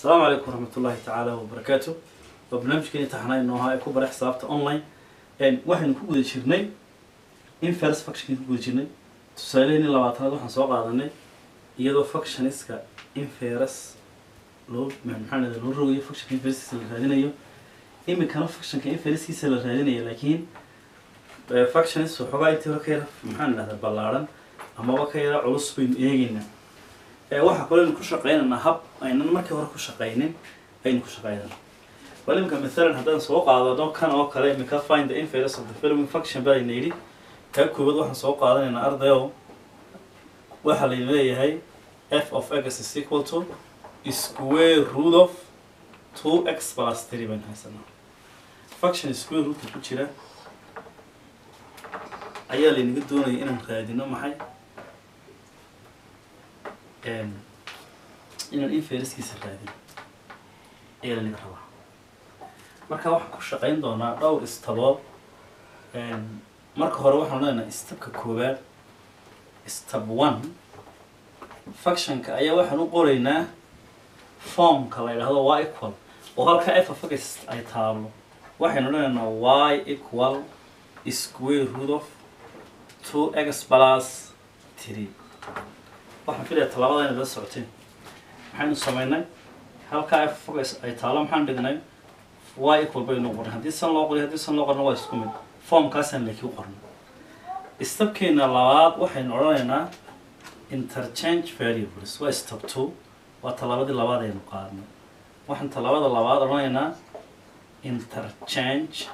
asalaamu calaykum waraxmat ullahi tacaala wabarakaatu waa barnaamijkeeni taxnaa inoo ahaa ee ku bara xisaabta online waxaynu ku guda jirnay inverse functionki ku guda jirnay tusaaleheni labaatanaad waxaan soo qaadanay iyadoo functioniska inverse loo maxaa lahada loo rogayo functionka inversekiisa la raadinayo iminkana functionka inversekiisa la raadinayo laakiin functionist waxoogaa intii hore ka yara maxaan idhahdaa ballaarhan amaba ka yara culus baynu eegeynaa waxaa kaloo aynu ku shaqaynaynaa hab aynan markii hore ku shaqaynin aynu ku shaqaynana bal iminka mathalan haddaan soo qaadano kan oo kale iminka find the inverse of the following function baa layna yidhi kaa koowaad waxaan soo qaadanaynaa ardayo waxaa layna leeyahay f of x is equal to square root of two x plus three baynu haysanaa function square rootka ku jira ayaa laynaga doonaya inaan raadino maxay inaan infereskiisa raadin ayaa lanaga rabaa marka waxaan ku shaqayn doonaa dhowr istabood marka hore waxaan leenahay stabka koowaad stab one functionka ayaa waxaan u qoraynaa formka la yidhahdo y equal oo halka f of x ay taalo waxaynu leenaynaa y equal square root of two x plus three waxaan filaya tallaabada inay la socoteen maxaynu samaynay halkaa f focus ay taalo maxaan dhignay y equal baynu qornay haddii san loo qoriy haddii san loo qorna waa isku mid formkaasaan laki u qornay stabkeena labaad waxaynu odhanaynaa interchange variables waa stab two waa tallaabadii labaad aynu qaadnay waxaan tallaabada labaad odhanaynaa interchange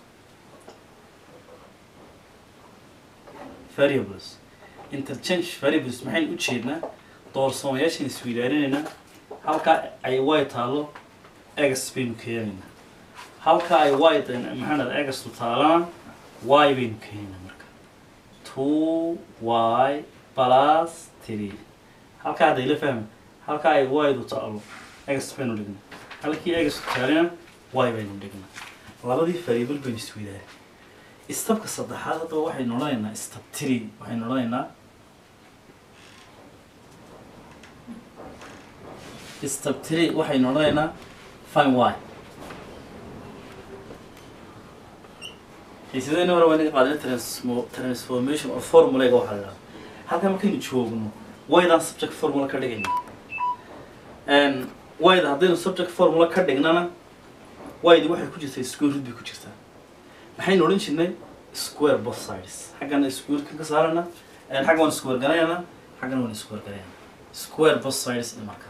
variables interchange variables maxaynu u jeednaa doorsamayaashan isweydaarinaynaa halkaa ay y taalo egas baynu keenaynaa halkaa ay y maxaa dhada egastu taalana y baynu keenaynaa marka two y plus three halkaa hadda ila fahma halkaa ay y-du taalo egas baynu dhignaa halkii egastu taalina y baynu dhignaa labadii variable baynu isweydaarin istabka saddexaad haddaba waxaynu odhanaynaa stab tree waxaynu odhanaynaa stab tree waxaynu odhanaynaa fine y xiisadeyna hore waa inaga qaadana transmo transformation or formulayga waxaa la idhahda halkan markaynu joogno waydan subject formula ka dhigayna wayda haddaynu subject formula ka dhignana waydi waxay ku jirtaa square root bay ku jirtaa maxaynu odhan jirnay square both sides xaggana squarekan ka saarana xagga waan square garaynana xaggana waan square garayana square both sides markaa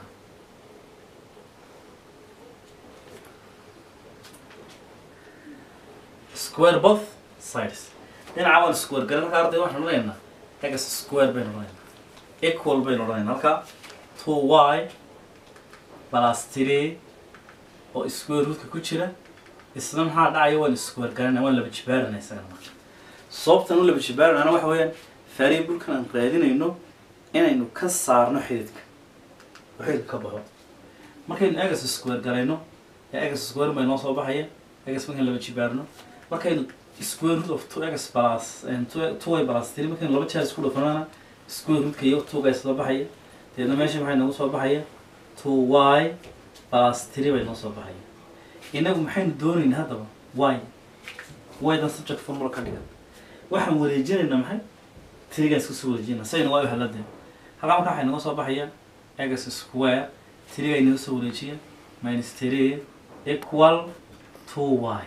square both sides dhinaca waan square garan halkaa arday waxaan odhanaynaa egas square baynu odhanaynaa equal baynu odhanaynaa halkaa two y plus three oo square rootka ku jira isna maxaa dhacaya waan square garanaya waan laba jibaarana isagana marka sababtan u laba jibaaranana waxa weeyaan variablekan aan raadinayno inaynu ka saarno xididka oo xididka ka baxo markaynu egas square garayno ee egas square bay noo soo baxaya egas markaynu laba jibaarno markaynu square root of two x plus two y plus three markaynu laba jeer isku dhufanana square rootka iyo two guys soo baxaya deedna meesha maxay noogu soo baxaya two y plus three bay noo soo baxaya inagu maxaynu doonaynaa haddaba y ydan subject formula ka dhigan waxaan wareejinaynaa maxay trigaan isku soo wareejinaa sayna waa helade halkaa markaa waxay naga soo baxaya egas square triga inaga soo wareejiya minus three equal two y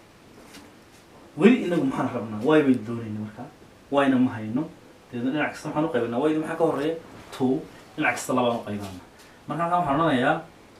weli inagu maxaan rabnaa y baynu doonayna markaa yna ma hayno deedna dhinac kasta maxaan u qaybinaa ydi maxaa ka horeeya two dhinac kasta labaan u qaybana marka halkaa waxaan odhanayaa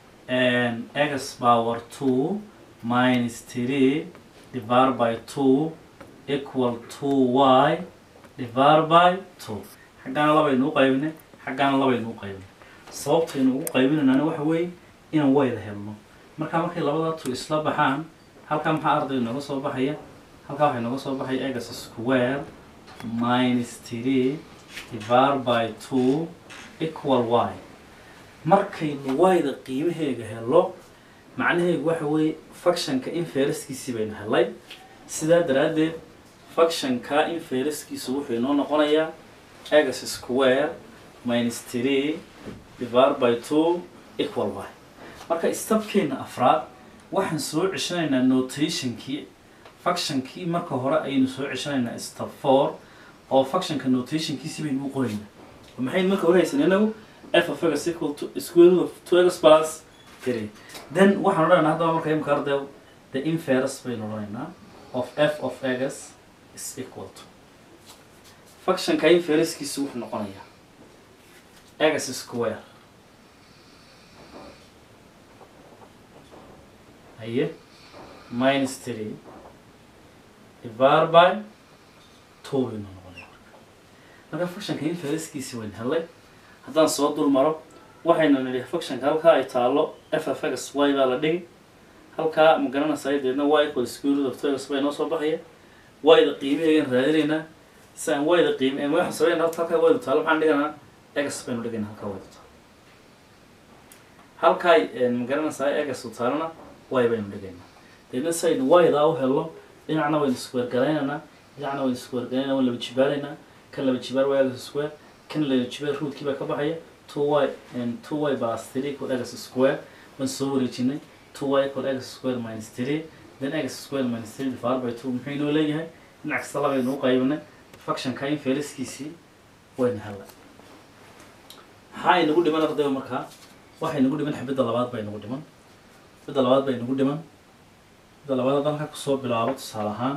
x power two minus three divided by two equal two y divided by two xaggaana labaynu u qaybinay xaggaana labaynu u qaybinay sababtaynu ugu qaybinaynaana waxa weeye inaan wayda helno markaa markay labada two isla baxaan halkaa maxaa ardayga nooga soo baxaya halkaa waxay nooga soo baxaya egas square minus three divided by two equal y markaynu wayda qiimaheega helo macnaheegu waxa weeye functionka infereskiisii baynu helay sidaa daraaddeed functionka infereskiisu wuxuu inoo noqonayaa x square minus three divided by two equal y marka stabkeena afraad waxaan soo ceshanaynaa notationkii functionkii marka hore ayaynu soo ceshanaynaa stab four oo functionka notationkiisi baynu u qoraynaa oo maxaynu marka hore haysan inagu f of x equal to square root of two x plus three then waxaan odhanaynaa haddaba marka imka ardayo the inverse baynu odhanaynaa of f of x is equal to functionka inversekiisu wuxuu noqonayaa x square haye minus three divided by two baynu noqonaya marka marka functionka inversekiisi waynu helay haddaan soo dul maro waxaynu nidhi functionka halkaa ay taalo f of x y baa la dhigi halkaa ma garanaysaa deedna y equal square root of two x baa inoo soo baxaya y-da qiimaheegan raadinaynaa si aan y-da qiime waxaan sameynaa halka halkaa y-da taalo maxaan dhiganaa x baynu dhigaynaa halkaa y-da taalo halkaa ma garanaysaa x u taalona y baynu dhigaynaa deedna si aynu y-daa u helno dhinacna waynu square garaynaynaa dhinacna waynu square garaynaynaa waan laba jibaaraynaa kan laba jibaar waa x square kan laba jibaar rootki baa ka baxaya two y two y plus three equal x square waan soo wareejinay two y equal x square minus three then x square minus three divided by two muxuu inoo leeyahay dhinac kasta labaynu u qaybinay functionka inversekiisii waynu helay maxaa inagu dhiman ardayga markaa waxay nagu dhiman xibidda labaad bay nagu dhiman xibidda labaad bay nagu dhiman xibidda labaad haddaan halkaa kusoo bilaabo tusaale ahaan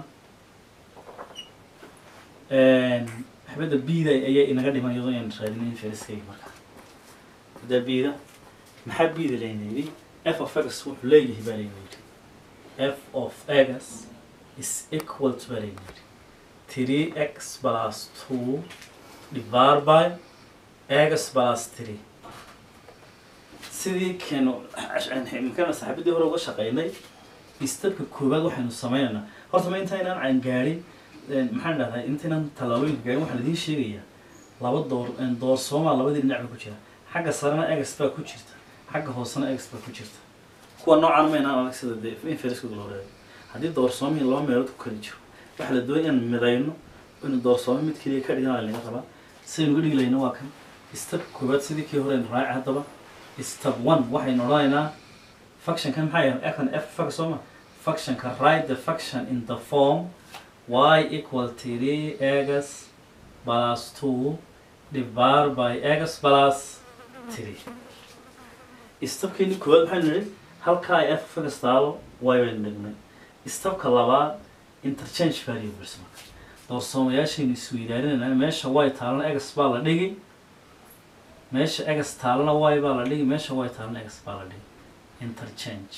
xibidda bida ayaa inaga dhiman iyadoo ayaan raadinay inverskeyga markaa xibidda bida maxaa bida layna yidhi f of x wuxuu leeyahay baa layna yidhi f of x is equal to baa layna yidhi three x plus two divided by x plus three sidii keenu imkana saxaabadii hore uga shaqeynay istabka koowaad waxaynu sameynaynaa horta ma intaynaan aan gaadhin maxaan dhahdaa intaynaan tallaabooyinka gaadhin waxaan idiin sheegayaa laba door door soomaa labadii dhinac ba ku jira xagga sarena ex baa ku jirta xagga hoosena ex baa ku jirta kuwa noocaan maynaan adag sida dee inferskooda loo reebay haddii doorsoomihii laba meelood ku kala jiro waxaa la doonay inaan midayno inu doorsoomo mid keliya ka dhigan laga rabaa sidaynu uga dhigi layna waa kan stabka koowaad sidii kii hore raaci haddaba step one waxaynu odhanaynaa functionkan maxaa yahay ekan f fac sooma functionka write the function in the form y equal three x plus two divided by x plus three stepkeeni koowaad maxaynu nidhi halkaa ay f fac taalo y baynu dhignay stepka labaad interchange variables marka doorsoomayaashaynu isweydaarinayna meesha y taalana x baa la dhigi meesha egas taalana y baa la dhigi meesha y taalana egas baa la dhigi interchange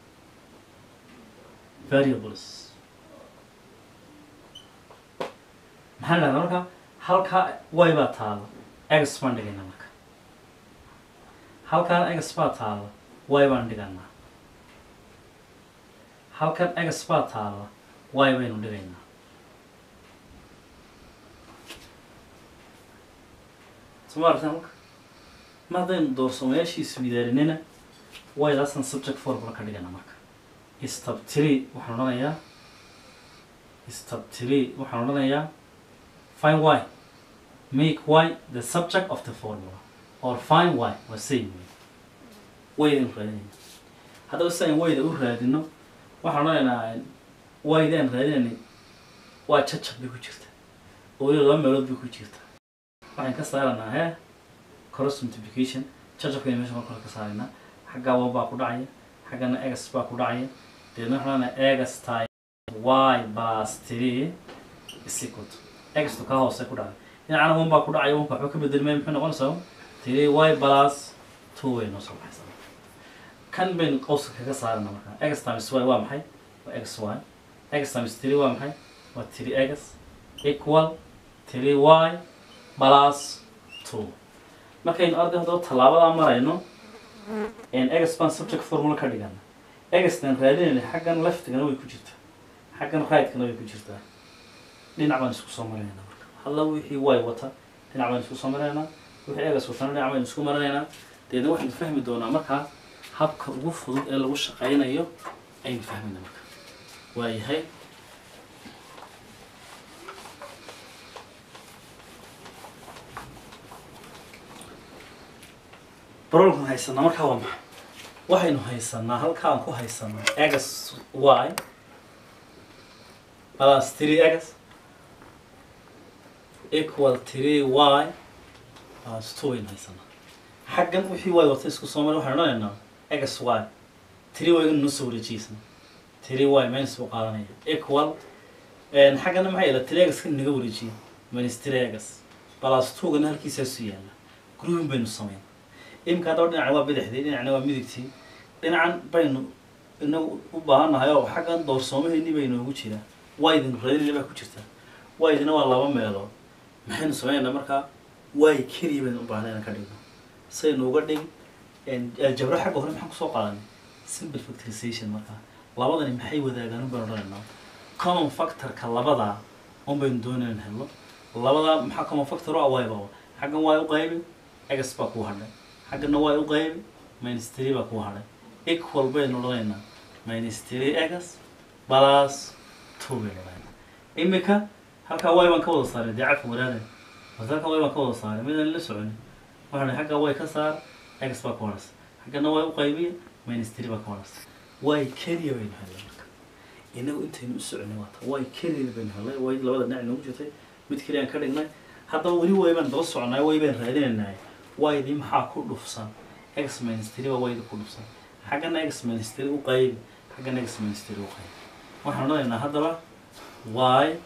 variables maxaan dhahdaa marka halkaa y baa taala egas baan dhigayna marka halkaan egas baa taala y baan dhiganaa halkan egas baa taala y baynu dhigaynaa soma aragtaan halka ma haddaynu doorsoomayaashii iswidaarinina waydaasaan subject formula ka dhigana marka stab tree waxaan odhanayaa stab tree waxaan odhanayaa fine y make y the subject of the formula or fine y waa same way waydaan raadinayna haddaba si aan wayda u raadino waxaan odhanaynaa wayda aan raadinaynay waa jajab bay ku jirta oo weliba laba meelood bay ku jirta waxaan ka saaranaa he cross multiplication jajabkayna meesha marka hore ka saaraynaa xaggaa one baa ku dhacaya xaggana egas baa ku dhacaya deedna waxaan leenahay egas time y plus three is equal to egastu kaa hoose ku dhacay dhinacana one baa ku dhacaya onka waxba ka bedelmaya muxuu noqonaysaa three y plus two way noo soo baxaysaa kan baynu qowska kaga saarana marka egas times y waa maxay waa x y egas times three waa maxay waa three egas equal three y plus two markaynu arday haddaba tallaabadaa marayno egas baan subject formula ka dhigana egastan raadinayna xaggan leftigana way ku jirtaa xaggan rigtkana way ku jirtaa dhinac baan isku soo maraynaa marka halla wixii y wata dhinac baan isku soo maraynaa wixii egas watana dhinac baan isku maranaynaa deedna waxaynu fahmi doonaa markaa habka ugu fudud ee lagu shaqaynayo aynu fahmayna marka waayahay problemkan haysanaa markaa waa maxay waxaynu haysanaa halkaan ku haysanaa x y plus three x equal three y plus two aynu haysanaa xaggan wixii y wata isku soo mari waxaynu odhanaynaa x y three y inuu soo wareejiyeysan three y minus buu qaadanaya equal xaggana maxay ila three x kan naga wareejiya minus three x plus two gana halkiisaasu yaalla grouping baynu samayn imika haddaba dhinacan waa bidixdii dhinacna waa midigtii dhinacan baynu inagu u baahannahay oo xaggan doorsoomaheennii bay inoogu jiraa waydin reedina baa ku jirta waydina waa laba meelood maxaynu samaynaynaa markaa way keliya baynu u baahnay inaan ka dhigno saynu uga dhig aljabro xagga hore maxaan kusoo qaadanay simple factorization markaa labadani maxay wadaagaan un baynu odhanaynaa common factorka labadaa un baynu doonay in helno labadaa maxaa common factor u ah wayba xaggan waa u qaybi x baa kuu hadhay xaggana waa u qaybi minus three baa kuu hadhay equal baynu odhanaynaa minus three x plus two baynu odhanaynaa imika halkaa y baan ka wada saaray dee cafka wadaada bas halkaa y baan ka wada saaray midaan la soconin waxaan xaggaa way ka saar x baa ka horaysa xaggana waa u qaybiya minus three baa ka horaysa way keliya baynu helnay marka inagu intaynu u soconay waata way keliya baynu helnay way labada dhinac noogu jirtay mid keliya aan ka dhignay haddaba weli way baan daba soconay way baan raadinaynay waydii maxaa ku dhufsan x minus three baa wayda ku dhufsan xaggana x minus three u qaybi xaggana x minus three u qaybi waxaan odhanaynaa haddaba y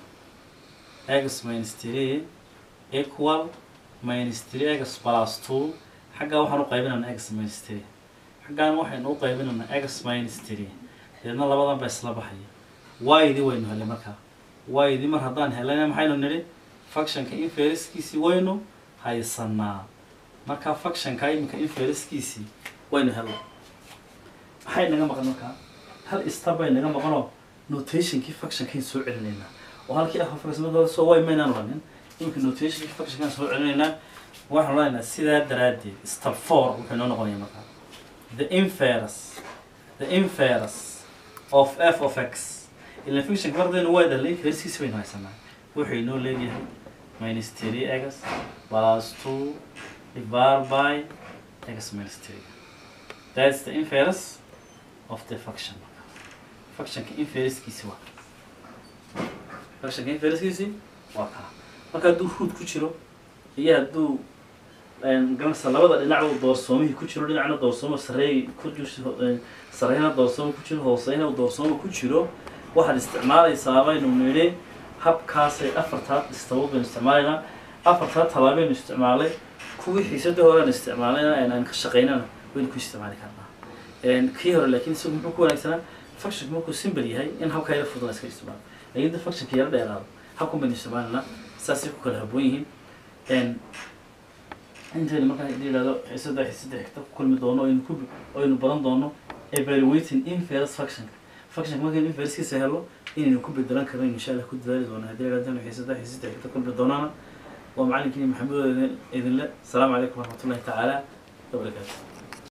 x minus three equal minus three x plus two xaggaa waxaan u qaybinaynaa x minus three xaggaan waxaynu u qaybinaynaa x minus three deedna labadan baa isla baxaya waydii waynu helay markaa waydii mar haddaan helayna maxaynu nidhi functionka inferiskiisii waynu haysanaa markaa functionka iminka inferiskiisii waynu helay maxay naga maqan markaa hal stab bay naga maqanoo notationkii functionkayn soo celinaynaa oo halkii ah functionadooda soo way maynaan oranin iminka notationkii functionkaan soo celinaynaa waxaan odhanaynaa sidaa daraaddeed step four wuxuu inoo noqonaya markaa the inference the inference of f of x ila function kardaynu waa dhalay inferskiisi baynu haysanaa wuxuu inoo leeyahay minus three x plus two divided by x minus three that's the inference of the function functionka inferskiisi waa functionka inferskiisi waa kaa marka hadduu root ku jiro iyo hadduu garanaysa labada dhinac uu doorsoomihii ku jiro dhinacna doorsooma sareey ku jirto sareyna doorsooma ku jiro hooseyna uu doorsooma ku jiro waxaad isticmaalaysaa baynu nidhi habkaasay afartaa istaba baynu isticmaalaynaa afartaa talaabaynu isticmaalay kuwii xiisadii horean isticmaalayna aan ka shaqaynana waynu ku isticmaali karnaa kii hore laakiin isagu muxuu ku wanaagsanaa functionka markuu simple yahay in habkaa yara fudud la iska isticmaalo laakiin da functionka yara dheeraado habkan baynu isticmaalaynaa saasay ku kala haboon yihiin intaynu markaa hadii yidhahdo xiisada xiisada xigta ku kulmi doono aynu ku aynu badan doono evaluating inference functionka functionka markaynu inferencekiisa helo inaynu ku bedelan karno insha allah ku dadaali doono haddii yidhahdaan xiisada xiisada xigta kulmi doonaana waa macalinkiini maxamed idinle asalaamu calaykum waraxmatullahi tacaala wabarakaatu